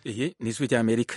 Iyi ni ijwi ry'Amerika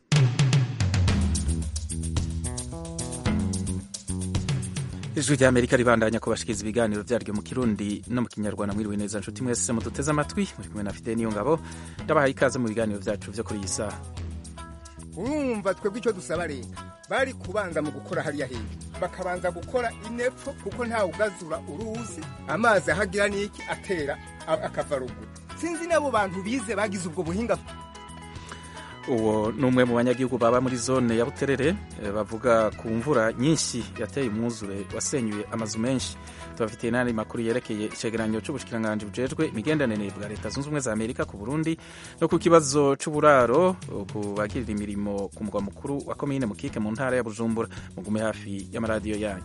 ijwi ry'Amerika ribandanya kubashikiriza ibiganiro vyaryo mu kirundi no mu kinyarwanda mwiriwe neza nshuti mwese muduteze amatwi muri kumwe na Fidel Niyongabo ndabahaye ikaze mu biganiro vyacu vyo kuri iyi saha urumva twebwe icyo dusaba leta bari kubanza mu gukora hariya hejuru bakabanza gukora inepfo kuko ntawe ugazura uruzi amazi ahagira n'iki atera akava ruguru sinzi n'abo bantu bize bagize ubwo buhinga uwo ni umwe mu banyagihugu baba muri zone ya buterere bavuga ku mvura nyinshi yateye umwuzure wasenyuye amazu menshi tubafitiye n'andi makuru yerekeye icegeranyo c'ubushikiranganji bujejwe imigenderanire bwa leta zunze ubumwe za amerika ku burundi no ku kibazo c'uburaro ku bagirira imirimo ku mugwa mukuru wa komine mukike mu ntara ya bujumbura mugume hafi y'amaradiyo yanyu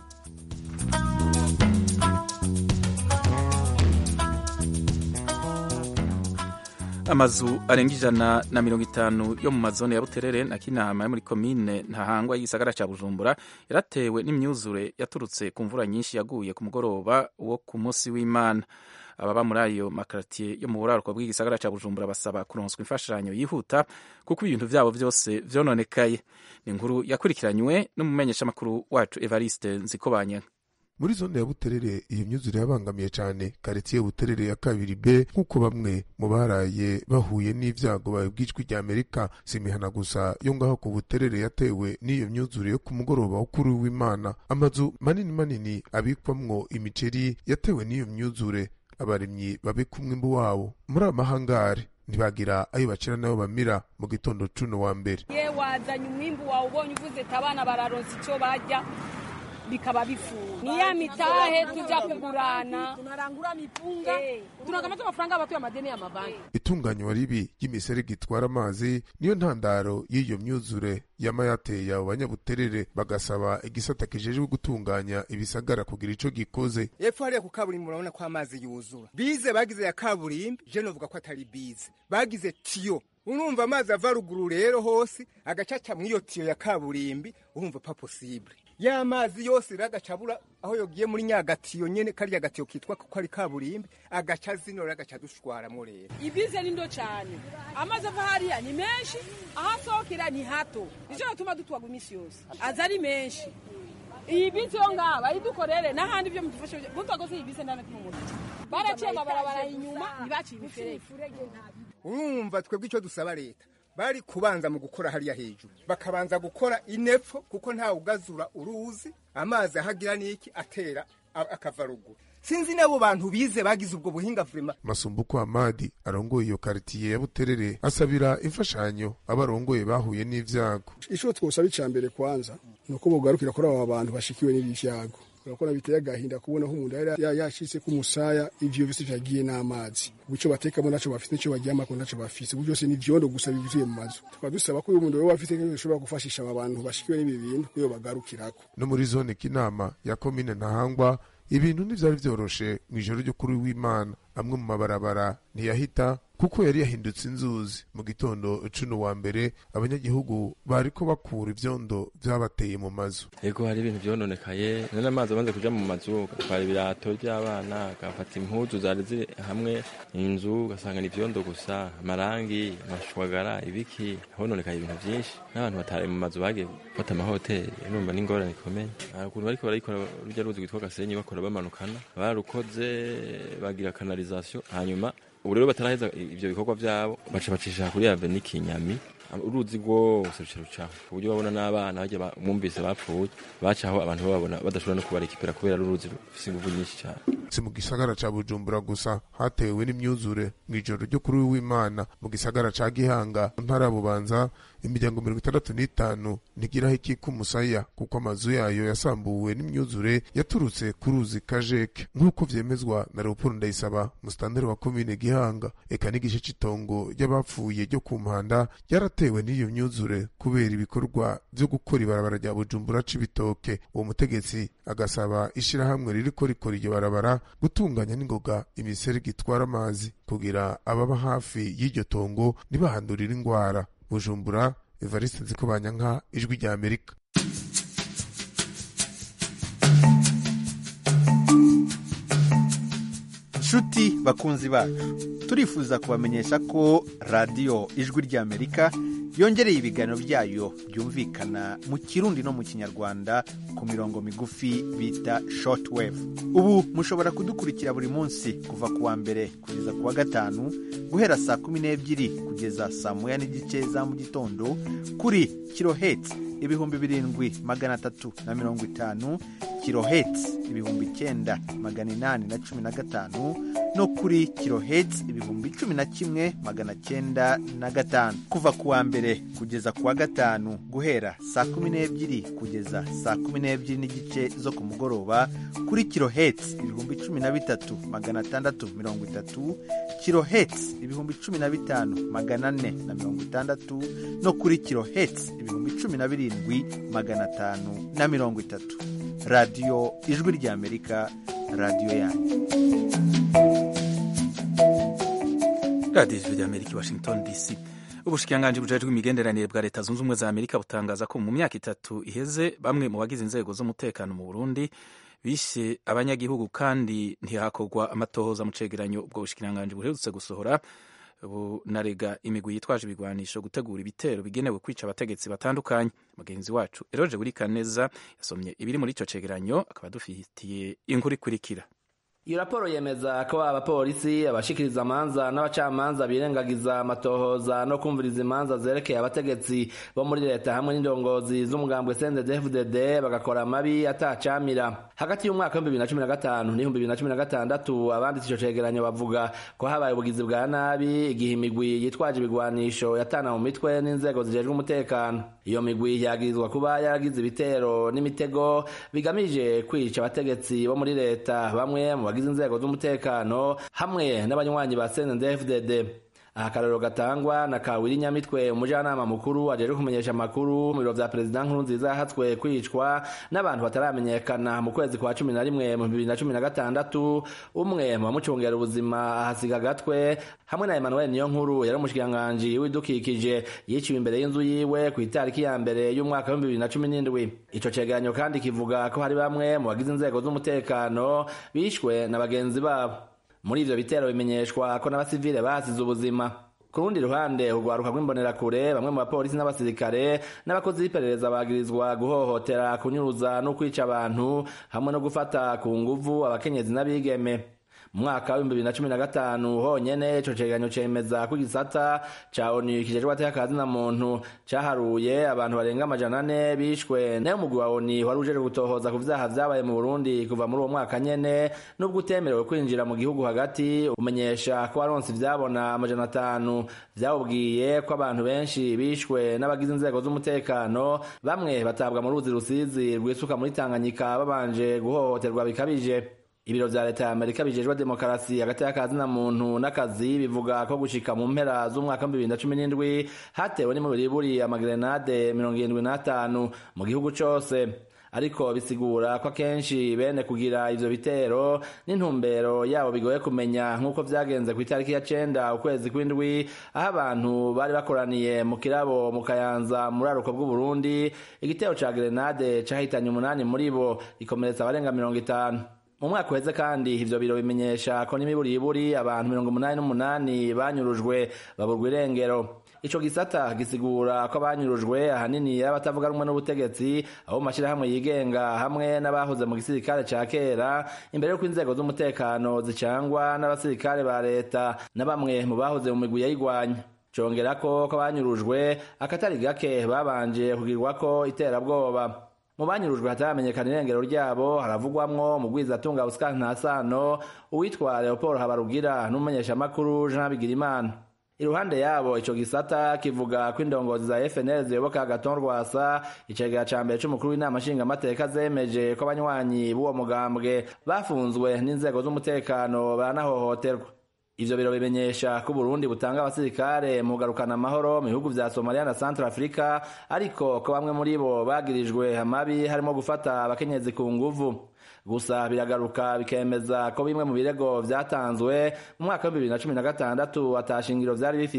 amazu arenga ijana na mirongo itanu yo mu mazone ya buterere na kinama yo muri komine ntahangwa y'igisagara ca bujumbura yaratewe n'imyuzure yaturutse ku mvura nyinshi yaguye ku mugoroba wo ku munsi w'imana ababa muri ayo makaratiye yo mu buraruko bw'igisagara ca bujumbura basaba kuronswa imfashanyo yihuta kuko ibintu vyabo vyose vyononekaye ni inkuru yakurikiranywe n'umumenyeshamakuru wacu evariste nzikobanya muri zone ya buterere iyo myuzure yabangamiye cyane karitsiye buterere ya kabiri b nk'uko bamwe mu baraye bahuye n'ivyago babwijwi rya amerika si imihana gusa yo ngaho ku buterere yatewe n'iyo myuzure yo ku mugoroba wo kuri w'imana amazu manini manini abikwamwo imiceri yatewe n'iyo myuzure abarimyi babika umwimbu wabo muri amahangare ntibagira ayo bacira nayo bamira mu gitondo cuno wa mbere ye wazanye umwimbu wawe ubonye uvuze ati abana bararonsa icyo barya bikaba bifuza ni ya mitahe tujya kugurana tunarangura mipunga hey. tunakamata amafaranga abatuye amadeni y'amabanki itunganywa ribi ry'imiserege itwara amazi niyo ntandaro y'iyo myuzure yama yateye abo banyabuterere bagasaba igisata kijejwe gutunganya ibisagara kugira ico gikoze epfo hariya ku kaburimbi murabona ko amazi yuzura bize bagize ya kaburimbi je novuga ko atari bize bagize tiyo urumva amazi ava ruguru rero hose agacaca mw'iyo tiyo ya kaburimbi urumva pa possible ya mazi yose rero agacabura aho yogiye muri nyagatiyo nyene kariya gatiyo kitwa ko ari kaburimbi agaca zino rero agaca dushwaramwo rero ibize ni ndo cane amazi ava hariya ni menshi aho asohokera ni hato nico gituma dutwaga imisi yose aza ari menshi iyi bisi yo ngaha bayidukorere n'ahandi vyo mudufashe mutwagose iyi bisi ndana kumumuti baraciye amabarabara inyuma ntibaciye imiferege urumva twebwe icyo dusaba leta bari kubanza mu gukora hariya hejuru bakabanza gukora inepfo kuko ntawe ugazura uruzi amazi ahagira n'iki atera akava ruguru sinzi n'abo bantu bize bagize ubwo buhinga vrema masumbuko amadi arongoye iyo karitiye ya buterere asabira imfashanyo abarongoye bahuye n'ivyago ico twosaba ica mbere kwanza ni uko bogarukira kuri aba bantu bashikiwe n'ibi vyago urakora biteye agahinda kubona ko umuntu yari yashitse ku musaya ivyo vyose vyagiye n'amazi ubico batekamo naco bafite nico baryamako naco bafise ubu byose ni vyondo gusa bivuye mu mazu tukaba dusaba ko uyu muntu wewe afite ushobora gufashisha aba bantu bashikiwe n'ibi bintu kuyo bagarukirako no muri zone kinama ya komine ntahangwa ibintu ntivyari vyoroshe mw'ijoro ryo kuri w'imana amwe mu mabarabara ntiyahita kuko yari yahindutse inzuzi mu gitondo cuno wa mbere abanyagihugu bariko bakura ivyondo vyabateye mu mazu ego hari ibintu vyononekaye none amazi amaze kuja mu mazu gatwara ibirato vy'abana gafata impuzu zari ziri hamwe inzu ugasanga ni ivyondo gusa amarangi amashwagara ibiki hononekaye ibintu vyinshi n'abantu batari mu mazu bagiye gufata amahoteli urumva n'ingorane ikomeye ukuntu bariko barayikora rurya ruzi rwitwa gasenyi bakora bamanukana barukoze bagira kanalizasiyo hanyuma ubu rero bataraheza ivyo bikorwa vyabo baca bacisha kuri aveni kinyami uruzi rwose ruca rucaho ku buryo babona n'abana barya mwumvise bapfuye bacaho abantu bababona badashobora no kubarekipera kubera ruruzi rufise inguvu nyinshi cane si mu gisagara ca bujumbura gusa hatewe n'imyuzure mw'ijoro ryo kuri w'imana mu gisagara ca gihanga mu ntara ya bubanza imiryango mirongo itandatu n'itanu ntigiraho ikika umusaya kuko amazu yayo yasambuwe n'imyuzure yaturutse ku ruzi kajeke nk'uko vyemezwa na leopold ndayisaba musitanteri wa komine gihanga eka n'igice c'itongo ry'abapfuye ryo ku mpanda ryaratewe n'iyo myuzure kubera ibikorwa vyo gukora ibarabara rya bujumbura c'ibitoke uwo mutegetsi agasaba ishirahamwe ririko rikora iryo barabara gutunganya n'ingoga imiserege itwara amazi kugira ababa hafi y'iryo tongo ntibahandurire ingwara bujumbura evariste nzikobanyanka ijwi rya amerika nshuti bakunzi bacu turifuza kubamenyesha ko radiyo ijwi ry'amerika yongereye ibiganiro byayo byumvikana mu kirundi no mu kinyarwanda ku mirongo migufi bita shortwave ubu mushobora kudukurikira buri munsi kuva ku wa mbere kugeza ku wa gatanu guhera saa kumi n'ebyiri kugeza saa moya n'igice za mu gitondo kuri kiloheti ibihumbi birindwi magana atatu na mirongo itanu kiloheti ibihumbi icyenda magana inani na cumi na gatanu no kuri kiloheti ibihumbi cumi na kimwe magana cyenda na gatanu kuva ku wa mbere kugeza ku wa gatanu guhera saa kumi n'ebyiri kugeza saa kumi n'ebyiri n'igice zo ku mugoroba kuri kiloheti ibihumbi cumi na bitatu magana atandatu mirongo itatu kiloheti ibihumbi cumi na bitanu magana ane na mirongo itandatu no kuri kiloheti ibihumbi cumi na birindwi magana atanu na mirongo itatu radiyo ijwi ry'amerika radiyo yanyu radiyo ijwi ry'amerika i washington dc ubushikiranganji bujejwe imigenderanire bwa leta zunze ubumwe za amerika butangaza ko mu myaka itatu iheze bamwe mu bagize inzego z'umutekano mu burundi bishe abanyagihugu kandi ntihakorwa amatohoza mu cegeranyo ubwo bushikiranganji buherutse gusohora bunarega imigwi yitwaje ibigwanisho gutegura ibitero bigenewe kwica abategetsi batandukanye mugenzi wacu eroje burikaneza yasomye ibiri muri ico cegeranyo akaba adufitiye inkuru ikurikira iyo raporo yemeza ko abapolisi abashikiriza amanza n'abacamanza birengagiza amatohoza no kumviriza imanza zerekeye abategetsi bo muri leta hamwe n'indongozi z'umugambwe CNDD-FDD bagakora amabi atacamira hagati y'umwaka w'ibihumbi bibiri na cumi na gatanu n'ibihumbi bibiri na cumi na gatandatu abanditse ico cegeranyo bavuga ko habaye ubugizi bwa nabi igihe imigwi yitwaje ibigwanisho yatana mu mitwe n'inzego zijejwe umutekano iyo migwi yagirizwa kuba yaragize ibitero n'imitego bigamije kwica abategetsi bo muri leta bamwe mu bagize inzego z'umutekano hamwe n'abanywanyi ba CNDD-FDD aha akarorero gatangwa na kawiri nyamitwe umujyanama mukuru ajejwe kumenyesha amakuru mu biro vya perezida nkuru nziza yahatswe kwicwa n'abantu bataramenyekana mu kwezi kwa cumi na rimwe mu bibiri na cumi na gatandatu umwe mu bamucungera ubuzima ahasiga agatwe hamwe na emmanuel niyo nkuru yari umushikiranganji w'ibidukikije yiciwe imbere y'inzu yiwe ku itariki ya mbere y'umwaka w'ibihumbi bibiri na cumi n'indwi ico cegeranyo kandi kivuga ko hari bamwe mu bagize inzego z'umutekano bishwe na bagenzi babo muri ivyo bitero bimenyeshwa ko n'abasivile basize ubuzima ku rundi ruhande urwaruka rw'imbonerakure bamwe mu bapolisi n'abasirikare n'abakozi b'iperereza bagirizwa guhohotera kunyuruza no kwica abantu hamwe no gufata ku nguvu abakenyezi n'abigeme mu mwaka w'ibihumbi bibiri na cumi na gatanu honyene ico cegeranyo cemeza ko igisata ca onu kijejwe ateka na muntu caharuye abantu barenga amajana ane bishwe nayo umugwi wa onu wari ujejwe gutohoza ku vyaha vyabaye mu burundi kuva muri uwo mwaka nyene n'ubwo utemerewe kwinjira mu gihugu hagati umenyesha ko waronse ivyabona amajana atanu vyawubwiye ko abantu benshi bishwe n'abagize inzego z'umutekano bamwe batabwa mu ruzi rusizi rwisuka muri tanganyika babanje guhohoterwa bikabije ibiro vya leta ya amerika bijejwe demokarasi hagati y'akazi na muntu n'akazi bivuga ko gushika mu mpera z'umwaka wa bibiri na cumi n'indwi hatewe n'imibiriburi amagrenade mirongo irindwi n'atanu mu gihugu cose ariko bisigura ko akenshi bene kugira ivyo bitero n'intumbero yabo bigoye kumenya nk'uko vyagenze ku itariki ya cenda ukwezi kw'indwi aho abantu bari bakoraniye mu kirabo mu kayanza muri aruko bw'uburundi igitero ca grenade cahitanye umunani muri bo gikomeretsa abarenga mirongo itanu mu mwaka uheze kandi ivyo biro bimenyesha ko n'imiburiburi abantu mirongo umunani n'umunani banyurujwe baburwa irengero ico gisata gisigura ko abanyurujwe ahanini abatavuga rumwe n'ubutegetsi abo mu mashirahamwe yigenga hamwe n'abahoze mu gisirikare ca kera imbere y'uko inzego z'umutekano zicangwa n'abasirikare ba leta na bamwe mu bahoze mu migwi yayigwanya congera ko ko abanyurujwe akatari gake babanje kugirwako iterabwoba mu banyurujwe hataramenyekana irengero ryabo haravugwamwo mugwizatunga Oscar Ntasano uwitwa Leopold Habarugira n'umumenyeshamakuru Jean Bigirimana iruhande yabo ico gisata kivuga ko indongozi za FNL ziyoboka Agaton Rwasa icegera ca mbere c'umukuru w'inama nshingamateka zemeje ko abanywanyi b'uwo mugambwe bafunzwe n'inzego z'umutekano baranahohoterwa ivyo biro bimenyesha ko Burundi butanga abasirikare mu kugarukana amahoro mu bihugu vya Somalia na Central Africa ariko ko bamwe muri bo bagirijwe amabi harimo gufata abakenyezi ku nguvu gusa biragaruka bikemeza ko bimwe mu birego vyatanzwe mu mwaka wa bibiri na cumi na gatandatu atashingiro vyari bifise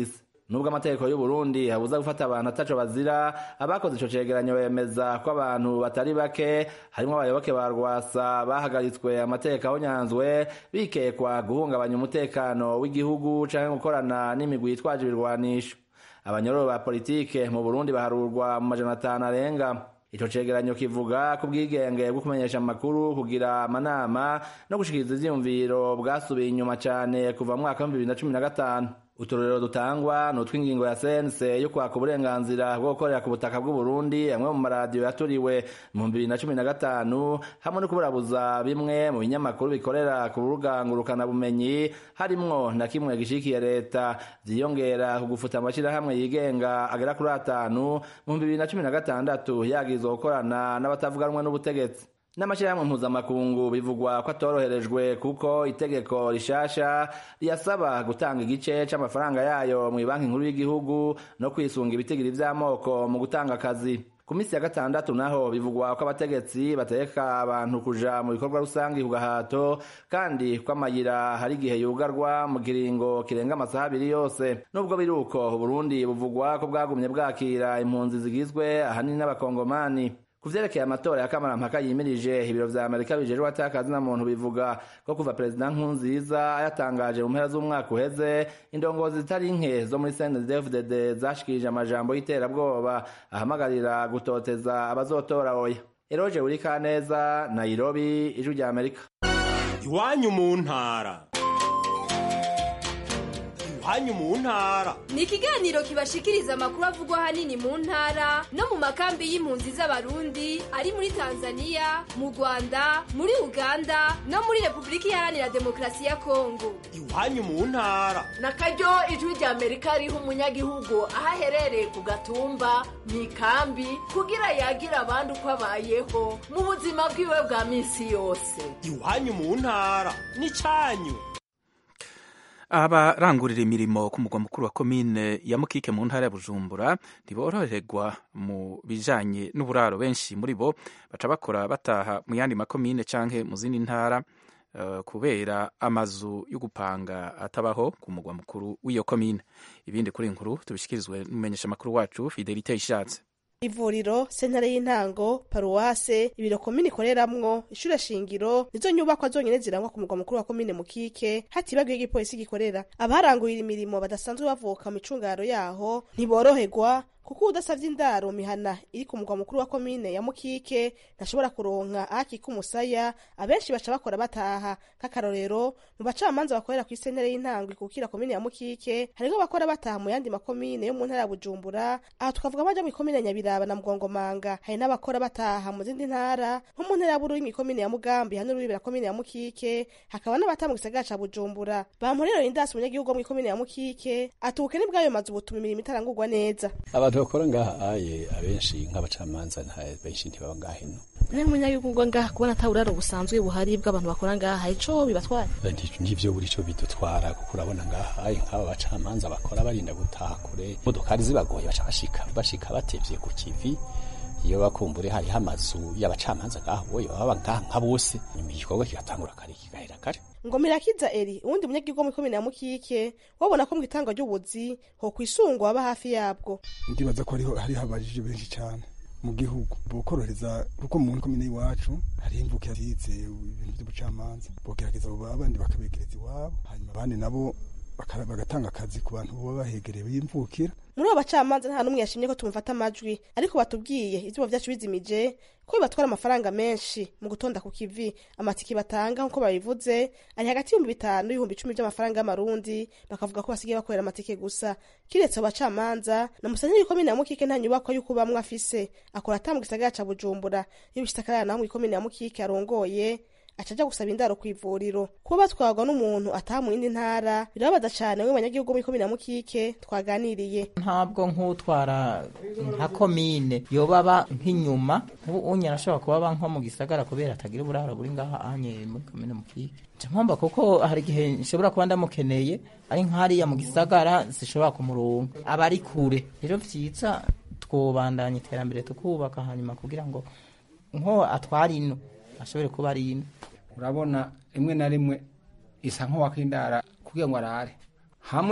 nubwo amategeko y'u Burundi abuza gufata abantu ataco bazira abakoze ico cegeranyo bemeza ko abantu batari bake harimwo abayoboke ba rwasa bahagaritswe amategeko ahonyanzwe bikekwa guhungabanya umutekano w'igihugu canke gukorana n'imigwi yitwaje ibirwanisho abanyororo ba politike mu Burundi baharurwa mu majana atanu arenga ico cegeranyo kivuga ku bwigenge bwo kumenyesha amakuru kugira amanama no gushikiriza ivyiyumviro bwasubiye inyuma cane kuva mu mwaka w'ibihumbi bibiri na cumi na gatanu uturorero dutangwa ni utw'ingingo ya sense yo kwaka uburenganzira bwo gukorera ku butaka bw'u Burundi amwe mu maradiyo yaturiwe mu bibiri na cumi na gatanu hamwe no kuburabuza bimwe mu binyamakuru bikorera ku rubuga ngurukanabumenyi harimwo na kimwe gishikiye leta vyiyongera ku gufuta amashirahamwe yigenga agera kuri atanu mu bibiri na cumi na gatandatu yagirizwa gukorana n'abatavuganwa n'ubutegetsi n'amashyirahamwe mpuzamakungu bivugwa ko atoroherejwe kuko itegeko rishasha riyasaba gutanga igice c'amafaranga yayo mu banki nkuru y'igihugu no kwisunga ibitigiri vy'amoko mu gutanga akazi ku minsi ya gatandatu naho bivugwa ko abategetsi bategeka abantu kuja mu bikorwa rusangi ku gahato kandi ko amayira hari igihe yugarwa mu kiringo kirenga amasaha abiri yose nubwo biri uko uburundi buvugwa ko bwagumye bwakira impunzi zigizwe ahanini n'abakongomani ku vyerekeye amatora ya kamarampaka yimirije ibiro vya amerika bijejwe atakazi na muntu bivuga ko kuva perezida nkunziza yatangaje mu mpera z'umwaka uheze indongozi zitari nke zo muri cndfdd zashikirije amajambo y'iterabwoba ahamagarira gutoteza abazotora oya eroje urikaneza nairobi ijwi rya amerika iwanyu mu ntara iwanyu mu ntara ni ikiganiro kibashikiriza amakuru avugwa ahanini mu ntara no mu makambi y'impunzi z'abarundi ari muri tanzania mu rwanda muri uganda no muri repubulika iharanira demokarasi ya kongo iwanyu mu ntara na karyo ijwi rya amerika riha umunyagihugu aho aherereye ku gatumba mu ikambi kugira yagira abandi uko abayeho mu buzima bwiwe bwa minsi yose iwanyu mu ntara n'icyanyu abarangurira imirimo ku mugwa mukuru wa komine ya mukike mu ntara ya bujumbura ntiboroherwa mu bijanye n'uburaro benshi muri bo baca bakora bataha mu yandi makomine canke mu zindi ntara uh, kubera amazu yo gupanga atabaho ku mugwa mukuru w'iyo komine ibindi kuri inkuru tubishikirizwe n'umumenyesha makuru wacu fidelite ishatse ivuriro sentare y'intango paruwase ibiro komine ikoreramwo ishure shingiro nizo nyubakwa zonyene zirangwa ku mugwa mukuru wa komine mukike hatibagiwe igipolisi gikorera abarangurira imirimo badasanzwe bavuka mu micungaro yaho ntiboroherwa kuko udasavye indaro mihana iri ku mugwa mukuru wa komine ya mukike ntashobora kuronka ahakika umusaya abenshi baca bakora bataha nk'akarorero mu bacamanza bakorera ku isentere y'intango ikukira komine ya mukike hariho bakora bataha mu yandi makomine yo mu ntara ya bujumbura aha tukavuga baja mu ikomine ya nyabiraba na mugongomanga hari n'abakora bataha mu zindi ntara nko mu ntara ya bururi ikomine ya mugambi hano rubibera komine ya mukike hakaba n'abataha mu gisagara ca bujumbura bampurero indasi umunyagihugu wo mu ikomine ya mukike ati ubukene bw'ayo mazu butuma imirimo itarangurwa neza abantu bakora ngaha aye abenshi nk'abacamanza nta benshi ntibaba ngaha ino niyo umunyagihugu ngaha kubona ataburaro busanzwe buhari bw'abantu bakora ngaha ico bibatwara nivyo buri co bidutwara kuko urabona ngaha aye nk'aba bacamanza bakora barinda gutaha kure modokari zibagoye baca bashika bashika batevye ku kivi iyo bakumbure hariho amazu y'abacamanza ngaho boyo baba ngaha nka bose nyuma igikorwa kigatangura kare kigahera kare ngo mirakiza eri uwundi munyagihugu wo mu ikomine ya mukike wabona ko mu itanga ry'ubuzi ho kwisungwa baba hafi yabwo ndibaza ko hariho hariho abajije benshi cyane mu gihugu bokorohereza kuko mu komine y'iwacu hariho imvuke yasize ibintu by'ubucamanza bogerageza abo abandi bakabegereza iwabo hanyuma abandi nabo bagatanga akazi ku bantu baba bahegereye b'imvukira muri abo bacamanza nta n'umwe yashimye ko tumufata amajwi ariko batubwiye izuba vyacu bizimije ko bibatwara amafaranga menshi mu gutonda ku kivi amatiki batanga nk'uko babivuze ari hagati y'ibihumbi bitanu n'ibihumbi icumi by'amafaranga y'amarundi bakavuga ko basigaye bakorera amatike gusa kiretse abo bacamanza na musenyeri w'ikomine ya mukike nta nyubakwa y'uko bamwe afise akora ata mu gisagara ca bujumbura iyo bishitse akarara naho mu ikomine ya mukike arongoye aca aja gusaba indaro kw'ivuriro kuba batwarwa n'umuntu ataha mu yindi ntara birababaza cane we banyagihugu muri komine ya mukike twaganiriye ntabwo nk'utwara nka komine yoba aba nk'inyuma ubu unye arashobora kuba aba nko mu gisagara kubera atagira uburaro buri ngaha anye muri komine mukike nca mpomba kuko hari igihe nshobora kuba ndamukeneye ari nk'hariya mu gisagara zishobora kumuronka aba ari kure rero vyiza twobandanya iterambere tukubaka hanyuma kugira ngo nko atwara ino ashobore kuba ari ino urabona rimwe na rimwe isa nk'uwakindara kugira ngo arare hamwe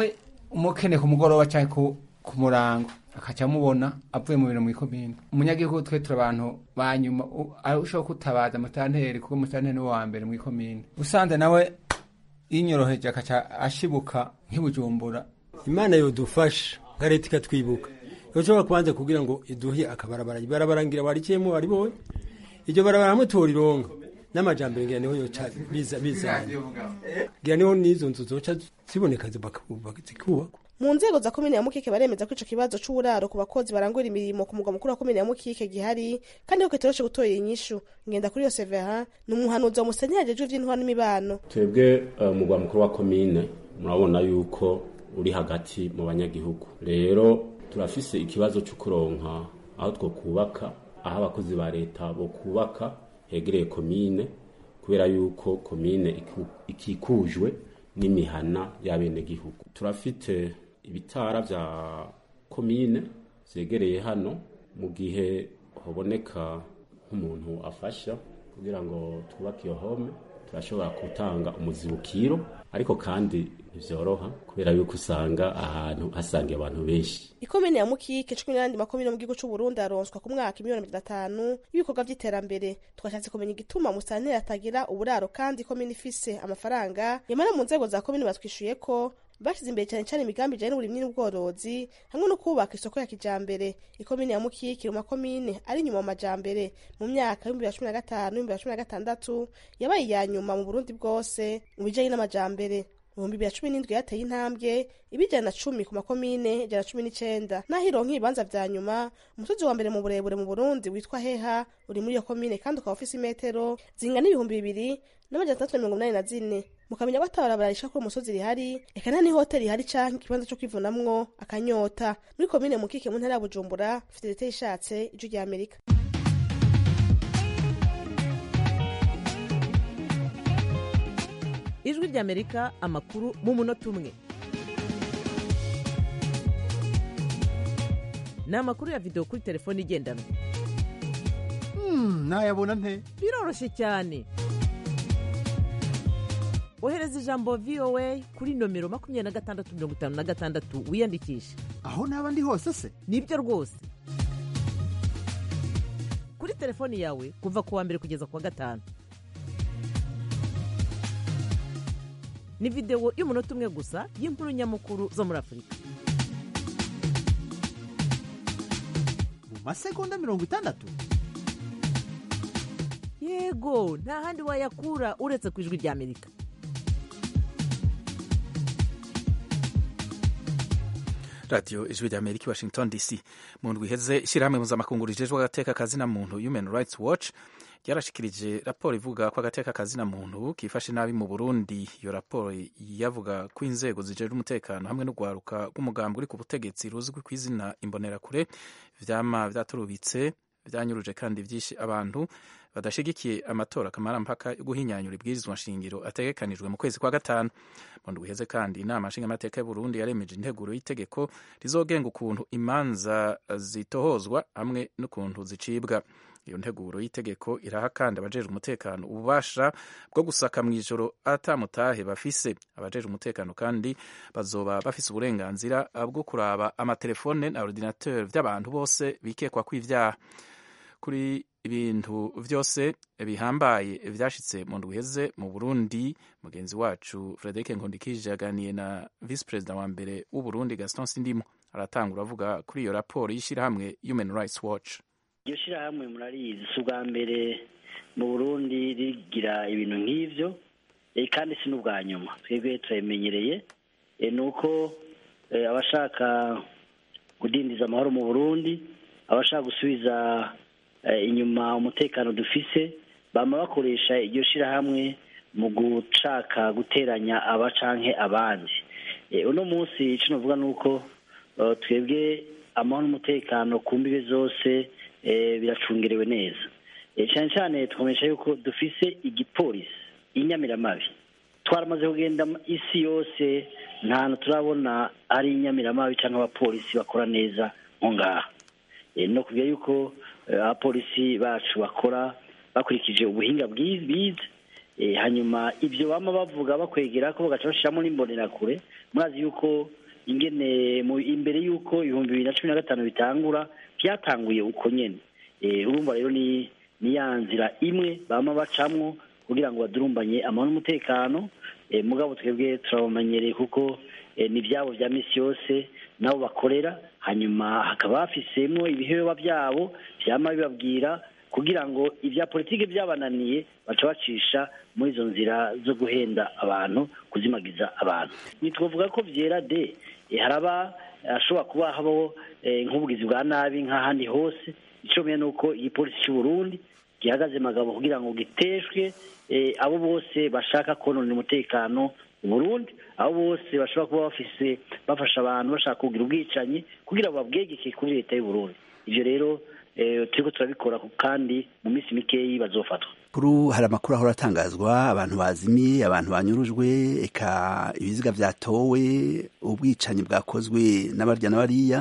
umukene ku mugoroba cyangwa ku, ku murango akaca amubona avuye mu bintu mu ikomine umunyagihugu twe turi abantu ba nyuma u- ari ushobora kutabaza mutanteri kuko mutanteri ni wa mbere mu ikomine usanze nawe yinyoroheje akaca ashibuka nk'ibujumbura imana yodufasha nka leta ikatwibuka yoshobora kubanza kugira ngo iduhe akabarabara ibarabara ngira warikiyemo waribonye iryo barabara hamwe torironga n'amajambere ngira niho yoca biza bizanye ngira niho n'izo nzu zoca ziboneka zikubakwa zikubakwa mu nzego za komine ya mukike baremeza ko ico kibazo c'uburaro ku bakozi barangura imirimo ku mugwa mukuru wa komine ya mukike gihari kandi ko kitoroshe gutorera inyishu ngenda kuri yo severin ni umuhanuzi wa musenyeri ajejwe ivy'intwaro n'imibano twebwe eh, umugwa mukuru wa komine murabona yuko uri hagati mu banyagihugu rero turafise ikibazo cyo kuronka aho two kubaka aho abakozi ba leta bo kubaka hegereye komine kubera yuko komine iku- ikikujwe n'imihana y'abenegihugu turafite ibitara vya komine vyegereye hano mu gihe haboneka nk'umuntu afasha kugira ngo twubake iyo home turashobora gutanga umuzibukiro ariko kandi ntivyoroha kubera yuko usanga ahantu hasangiye abantu benshi ikomine ya mukike cumi n'ayandi makomine mu gihugu c'uburundi aronswa ku mwaka miliyoni mirongo itanu y'ibikorwa vy'iterambere twashatse kumenya igituma musanteri atagira uburaro kandi ikomine ifise amafaranga nyamara mu nzego za komine batwishuye ko bashize imbere cyane cyane imigambi ijanye n'uburimyi n'ubworozi hamwe no kubaka isoko ya kijambere ikomine ya mukike mu makomine ari inyuma mu majambere mu myaka y'ibihumbi bibiri na cumi na gatanu n'ibihumbi bibiri na cumi na gatandatu yabaye iya nyuma mu burundi bwose mu bijanye n'amajambere mu bihumbi bibiri na cumi n'indwi yateye intambwe iba ijana na cumi ku makomine ijana na cumi n'icenda naho ironka ibibanza vya nyuma umusozi wa mbere mu burebure mu burundi witwa heha uri muri iyo komine kandi ukaba ufise imetero zingana ibihumbi bibiri n'amajana atandatu na mirongo inani na zine mukamenya ko atabarabara risha kuri umusozi rihari eka nta n'ihoteli ihari canke ikibanza co kwivunamwo akanyota muri komine mukike mu ntara ya bujumbura fidelite yishatse ijwi rya amerika ijwi ry'amerika amakuru mu munota umwe ni amakuru ya videwo kuri telefone igendanwa nayabona nte biroroshye cyane ohereza ijambo voa kuri nomero makumyabiri na gatandatu mirongo itanu na gatandatu wiyandikishe aho naba ndi hose se nibyo rwose kuri telefoni yawe kuva ku wa mbere kugeza ku wa gatanu ni videwo y'umunota umwe gusa y'inkuru nyamukuru zo muri afurika mu masegonda mirongo itandatu yego nta handi wayakura uretse ku ijwi ry'amerika radiyo ijwi rya amerika i washington dc mu ndwi iheze ishyirahamwe mpuzamakungu rijejwe agateka kazina muntu human rights watch ryarashikirije raporo ivuga ko agateka kazina muntu kifashe nabi mu burundi iyo raporo yavuga ko inzego zijejwe umutekano hamwe n'urwaruka rw'umugambi uri ku butegetsi ruzwi ku izina imbonerakure vyama vyaturubitse vyanyuruje kandi vyishe abantu badashigikiye amatora kamarampaka yo guhinyanyura ibwirizwa nshingiro ategekanijwe mu kwezi kwa gatanu mu ndwi iheze kandi inama nshingamateka y'uburundi yaremeje integuro y'itegeko rizogenga ukuntu imanza zitohozwa hamwe n'ukuntu zicibwa iyo nteguro y'itegeko iraha kandi abajejwe umutekano ububasha bwo gusaka mu ijoro atamutahe bafise abajejwe umutekano kandi bazoba bafise uburenganzira bwo kuraba amatelefone na ordinateur vy'abantu bose bikekwa kw'ivyaha kuri ibintu vyose bihambaye vyashitse mu ndwi iheze mu burundi mugenzi wacu frederic nkundikije yaganiye na vice perezida wa mbere w'uburundi gaston sindimo aratangura avuga kuri iyo raporo y'ishirahamwe human rights watch iryo shirahamwe murarizi si ubwa mbere mu burundi rigira ibintu nk'ivyo eh, kandi si n'ubwa nyuma twebwe turabimenyereye eh, ni uko eh, abashaka kudindiza amahoro mu burundi abashaka gusubiza eh, inyuma umutekano dufise bama bakoresha iryo shirahamwe mu gushaka guteranya aba canke abandi Eh, uno munsi ico novuga ni uko eh, twebwe amahoro n'umutekano ku mbibe zose eh, biracungerewe neza Eh, cyane cyane twamenyesha yuko dufise igipolisi inyamiramabi twaramaze kugenda mu isi yose nta hantu turabona ari inyamiramabi cyangwa abapolisi bakora neza nko ngaha Eh, no kuvuga yuko eh, abapolisi bacu bakora bakurikije ubuhinga bwi- bize Eh, hanyuma ibyo bama bavuga bakwegera ko bagaca bashiramo n'imbonerakure murazi yuko ingene mu imbere y'uko ibihumbi bibiri na cumi na gatanu bitangura byatanguye uko nyene Eh, urumva rero ni ni ya nzira imwe bama bacamwo kugira ngo badurumbanye amahoro n'umutekano Eh, mugabo twebwe turabamenyereye kuko eh, ni ibyabo bya misi yose nabo bakorera hanyuma hakaba hafisemwo ibiheba byabo byama bibabwira kugira ngo ibya politiki byabananiye baca bacisha muri izo nzira zo guhenda abantu kuzimagiza abantu ntitwavuga ko byera de Eh, haraba ashobora kuba habaho eh, nk'ubugizi bwa nabi nk'ahandi hose icyo menya ni uko igipolisi cy'u Burundi gihagaze magabo kugira ngo giteshwe eh, abo bose bashaka konona umutekano mu Burundi abo bose bashobora kuba bafise bafasha abantu bashaka kugira ubwicanyi kugira ngo babwegeke kuri leta y'u Burundi ivyo rero eh, turiko turabikora kandi mu minsi mikeyi bazofatwa kuru hari amakuru ahora atangazwa abantu bazimiye abantu banyurujwe eka ibiziga vyatowe ubwicanyi bwakozwe n'abarya n'abariya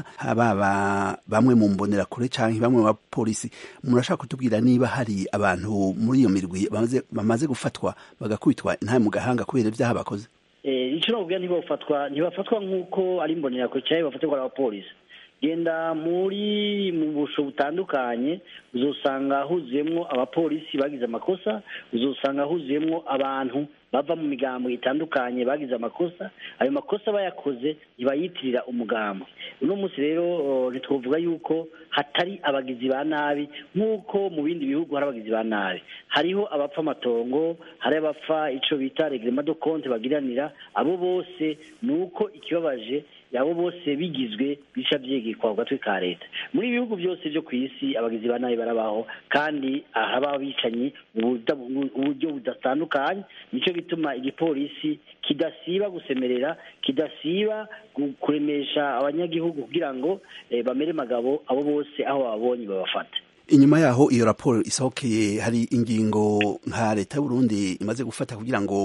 baba bamwe mu mbonerakure canke bamwe mu bapolisi murashaka kutubwira niba hari abantu muri iyo mirwi bamaze, bamaze gufatwa bagakubitwa intahe mu gahanga kubera ivyaha bakoze Eh, ico nokubwira ntibafatwa ntibafatwa nk'uko ari imbonerakure canke bafatirwa n'abapolisi genda muri mu busho butandukanye uzosanga huzuyemwo abapolisi bagize amakosa uzosanga huzuyemwo abantu bava mu migambo itandukanye bagize amakosa ayo makosa bayakoze ntibayitirira umugambo uno munsi rero oh, ntitwovuga yuko hatari abagizi ba nabi nk'uko mu bindi bihugu hari abagizi ba nabi hariho abapfa amatongo hari abapfa ico bita regrema de compte bagiranira abo bose ni uko ikibabaje abo bose bigizwe bica vyegekwa ku gatwe ka leta muri ibihugu byose vyo ku isi abagizi ba nabi barabaho kandi haba abicanyi mu buda- mu buryo budatandukanye nico gituma igipolisi kidasiba gusemerera kidasiba gu- kuremesha abanyagihugu kugira ngo eh, bamere magabo abo bose aho babonye babafata inyuma yaho iyo raporo isohokeye hari ingingo nka leta y'uburundi imaze gufata kugira ngo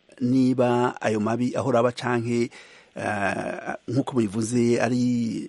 niba ayo mabi ahora aba canke eh, nk'uko mubivuze ari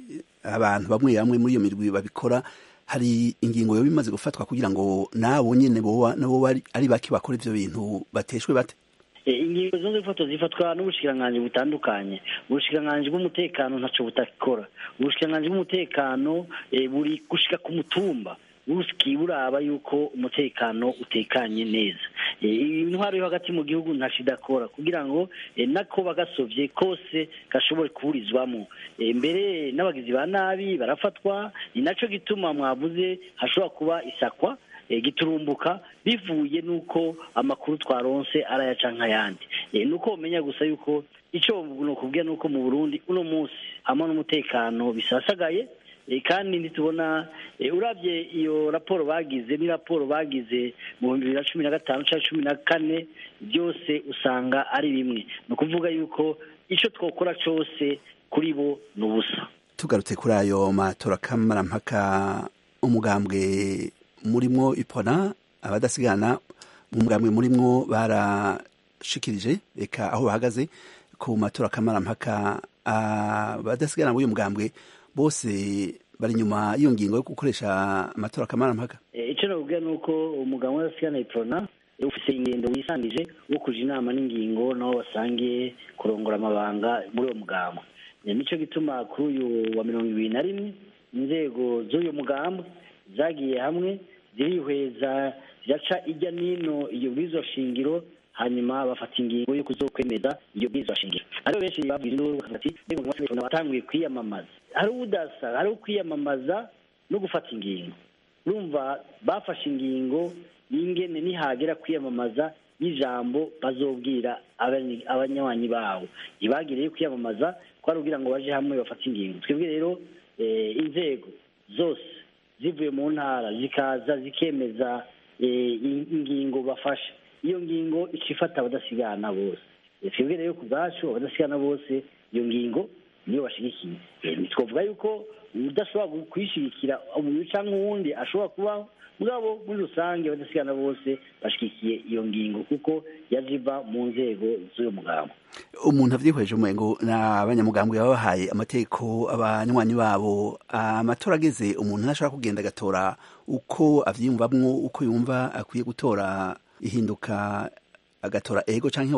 abantu bamwe bamwe muri iyo mirwi babikora hari ingingo yoba imaze gufatwa kugira ngo nabo nyene boba nabo bari- ari bake bakora ivyo bintu bateshwe bate Eh, ingingo zose zifatwa zifatwa n'ubushikiranganji butandukanye ubushikiranganji bw'umutekano ntaco butakora ubushikiranganji bw'umutekano eh, buri gushika ku mutumba buski buraba yuko umutekano utekanye neza Eh, intwaro yo hagati mu gihugu ntaco idakora kugira ngo eh, nako bagasovye kose gashobore kuburizwamo Eh, mbere n'abagizi ba nabi barafatwa ni naco gituma mwavuze hashobora kuba isakwa eh, giturumbuka bivuye nuko amakuru twaronse arayaca nk'ayandi Eh, nuko umenya gusa yuko ico nokubwira nuko mu Burundi uno munsi hamwe n'umutekano bisasagaye Eh, kandi ntitubona eh, uravye iyo raporo bagize ni raporo bagize mu bihumbi bibiri na cumi na gatanu canke cumi na kane byose usanga ari bimwe ni ukuvuga yuko ico twokora cose kuri bo ni ubusa tugarutse kuri ayo matora kamarampaka umugambwe murimwo ipona abadasigana mu mugambwe murimwo barashikirije reka aho bahagaze ku matora kamarampaka abadasigana b'uyu mugambwe bose bari inyuma y'iyo ngingo yo gukoresha amatora kamarampaka Eh, ico nokubwira nuko umugabo w'adasigana iprona ufise ingendo wisangije wo kuja inama n'ingingo naho basangiye kurongora amabanga muri uwo mugambo Eh, nico gituma kuri uyu wa mirongo ibiri na rimwe inzego z'uyu mugambo zagiye hamwe zirihweza ziraca ijya n'ino iyo bwirizwa shingiro hanyuma bafata ingingo yo kuzokwemeza iyo bwirizwa shingiro ariho benshi babwira induru bakavuga ati "Mbega umugabo w'adasigana watanguye kwiyamamaza hari udasa hari ukwiyamamaza no gufata ingingo urumva bafashe ingingo y'ingene nihagera kwiyamamaza y'ijambo bazobwira abany- abanywanyi babo ntibagiriye kwiyamamaza ko ari kugira ngo baje hamwe bafate ingingo twebwe rero eh, inzego zose zivuye mu ntara zikaza zikemeza eh, in- ingingo bafashe iyo ngingo ica ifata abadasigana bose Eh, twebwe rero ku bwacu abadasigana bose iyo ngingo niyo bashigikiye Eh, ntitwavuga yuko udashobora kuyishigikira umuntu cyangwa uwundi ashobora kubaho mugabo muri rusange abadasigana bose bashigikiye iyo ngingo kuko yaje iva mu nzego z'uyu mugambo umuntu avyihweje umengo n'abanyamugambwe baba bahaye amategeko abanywanyi babo amatora ageze umuntu ntashobora kugenda agatora uko avyiyumvamwo uko yumva akwiye gutora ihinduka agatora ego canke oya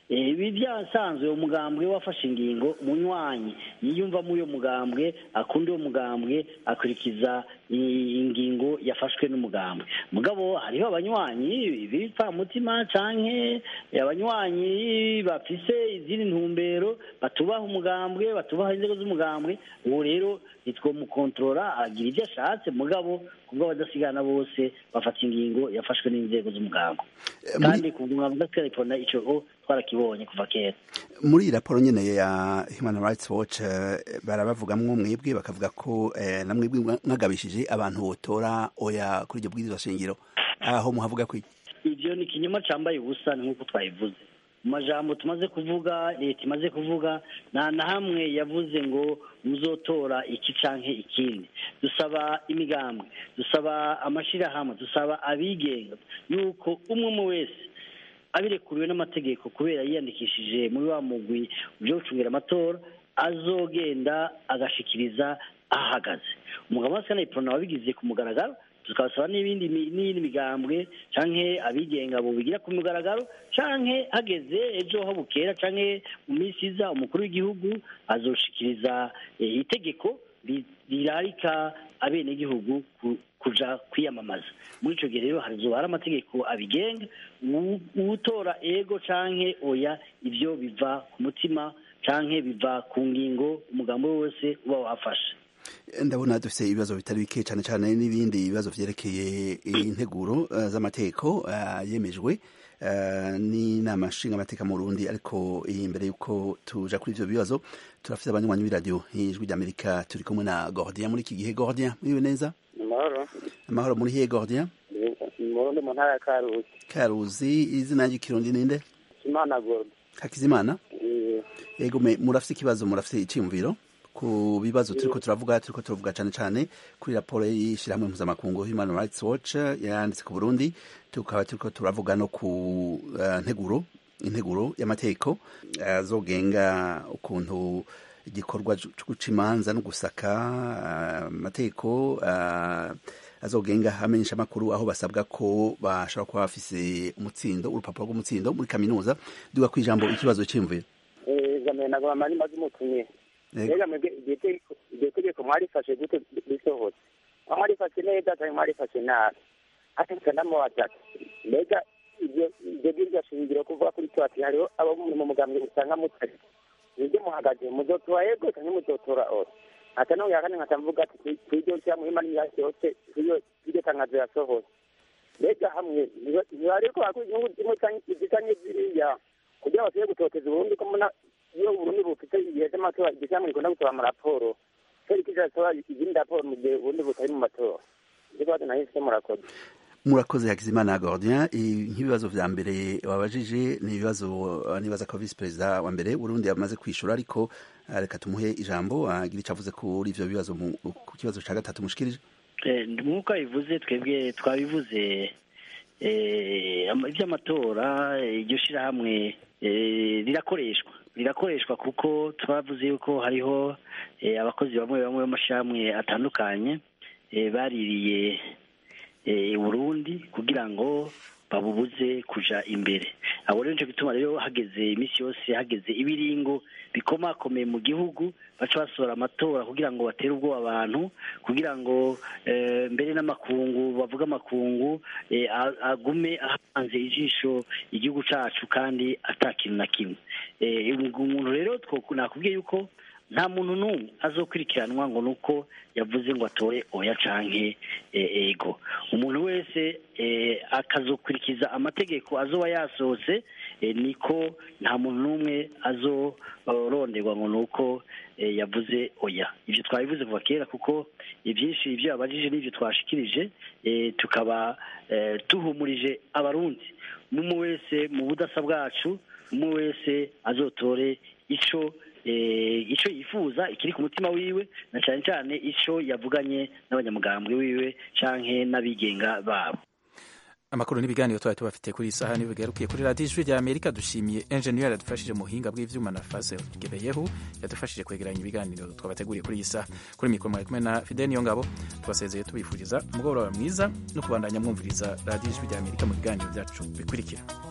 Eh, ibi byasanzwe umugambwe wafashe ingingo umunywanyi yiyumva muri uyo mugambwe akunda uwo mugambwe akurikiza i- ingingo yafashwe n'umugambwe mugabo hariho abanywanyi b'ibipfamutima canke abanywanyi bafise izindi ntumbero batubaha umugambwe batubaha inzego z'umugambwe uwo rero nitwomukontorora agira ibyo ashatse mugabo kubwo abadasigana bose bafata ingingo yafashwe n'inzego z'umugambwe kandi ku mugambwe udasigana ico o twarakibonye kuva kera muri iyi raporo nyene ya human rights watch eh, barabavugamwo mwebwe bakavuga ko eh, na mwebwe mwa- mwagabishije abantu botora oya kuri iryo bwirizwa shingiro aho muhavuga ko iki? ivyo ni ikinyoma cambaye ubusa ni nk'uko twabivuze mu majambo tumaze kuvuga leta imaze kuvuga nta na hamwe yavuze ngo muzotora iki canke ikindi dusaba imigambwe dusaba amashirahamwe dusaba abigenga yuko umwe umwe wese abirekuriwe n'amategeko kubera yiyandikishije muri wa mugwi byo gucungira amatora azogenda agashikiriza ahagaze umugabo wa sena iprona wabigize ku mugaragaro tukabasaba n'ibindi mi- n'iyindi migambwe canke abigenga bobigira ku mugaragaro canke hageze ejo ho bukera canke mu minsi iza umukuru w'igihugu azoshikiriza eh, itegeko ri- rirarika abenegihugu ku- kuja kwiyamamaza muri ico gihe rero hazoba hari amategeko abigenga uwu- uwutora ego canke oya ivyo biva ku mutima canke biva ku ngingo umugambo wose uba wafashe ndabona dufite ibibazo bitari bike cyane cyane n'ibindi bibazo vyerekeye integuro eh, z'amategeko eh, yemejwe eh, n'inama nshingamateka mu Burundi ariko imbere yuko tuja kuri ivyo bibazo turafite abanywanyi b'iradiyo ijwi ry'amerika turi kumwe na gordien muri iki gihe gordien muriwe neza amahoro amahoro muri hiye gordien murundi mu ntara ya karusi karuzi izina ry'ikirundi ninde imana gordo hakizimana Eh, yego me- murafite ikibazo murafite iciyumviro ku bibazo turiko turavuga turiko turavuga cane cane kuri raporo y'ishirahamwe mpuzamakungu human rights watch yanditse ku burundi tukaba turiko turavuga no ku uh, nteguro integuro y'amategeko azogenga ukuntu igikorwa co guca imanza no gusaka ah, amategeko uh, azogenga amenyesha amakuru aho basabwa ko bashobora kuba bafise umutsindo urupapuro rw'umutsindo muri kaminuza duga ku ijambo ikibazo c'imviro eh, jamani nagoma mani maze umutumye Yego. mbega mwebwe iryo tegeko- iryo tegeko mwarifashe gute risohotse aho mwarifashe neza cyangwa mwarifashe nabi ati ndamubaza ati mbega ibyo ibyo bwirya shingiro kuvuga kuri cyo ati hariho abo mu mugambwe usanga mutari nibyo muhagaze muzotora yego cyangwa muzotora oya ata no yakane nkatamvuga ati kwiryo cya muhima n'imyaka yose kwiryo iryo tangazo yasohotse mbega hamwe ntibariko bakora inyungu zimwe canke izitanye ziriya kugira ngo bashobore gutoteza uburundi ko mbona iyo uburundi bufite igihe cy'amatora igihe cyamwe gikunda gusaba amaraporo kubera iki kirasaba izindi raporo mu gihe uburundi butari mu matora ibyo kibazo nahise murakoze murakoze hakizimana gordien I- nk'ibibazo vya mbere wabajije ni ibibazo uh, nibaza ko visi perezida wa mbere burundi yamaze kwishura ariko uh, reka tumuhe ijambo agira ico avuze kuri ivyo bibazo mu- ku kibazo ca gatatu mushikirije Eh, nk'uko abivuze twebwe twabivuze eh, ama- iby'amatora eh, iryo shirahamwe eh, rirakoreshwa rirakoreshwa kuko twavuze yuko hariho eh, abakozi bamwe bamwe b'amashirahamwe atandukanye eh, baririye eh, i Burundi kugira ngo babubuze kuja imbere abo rero nico gituma rero hageze iminsi yose hageze ibiringo bikomakomeye mu gihugu baca basohora amatora kugira ngo batere ubwoba abantu kugira ngo eh, mbere n'amakungu bavuga amakungu eh, a- agume ahanze ijisho igihugu cacu kandi ata kintu na kimwe Eh, umuntu rero two- nakubwiye yuko nta muntu n'umwe azokurikiranwa ngo nuko yavuze ngo atore oya canke eh, ego umuntu wese eh, akazokurikiza amategeko azoba yasohotse eh, niko nta muntu n'umwe azoronderwa ngo nuko eh, yavuze oya ivyo twabivuze kuva kera kuko ivyinshi ivyo yabajije n'ivyo twashikirije eh, tukaba eh, tuhumurije abarundi umwe wese mu budasa bwacu umwe wese azotore ico eh, ico yifuza ikiri ku mutima wiwe na cyane cyane ico yavuganye n'abanyamugambwe wiwe canke n'abigenga babo amakuru n'ibiganiro twari tubafite kuri iyi saha niyo bigarukiye kuri radiyo ijwi rya amerika dushimiye enjeniyeri yadufashije mu buhinga bw'ivyuma na fase gebeyehu yadufashije kwegeranya ibiganiro twabateguriye kuri iyi saha kuri mikoro mwari kumwe na fide niyo ngabo tubasezeye tubifuriza umugoroba mwiza no kubandanya mwumviriza radiyo ijwi rya amerika mu biganiro byacu bikurikira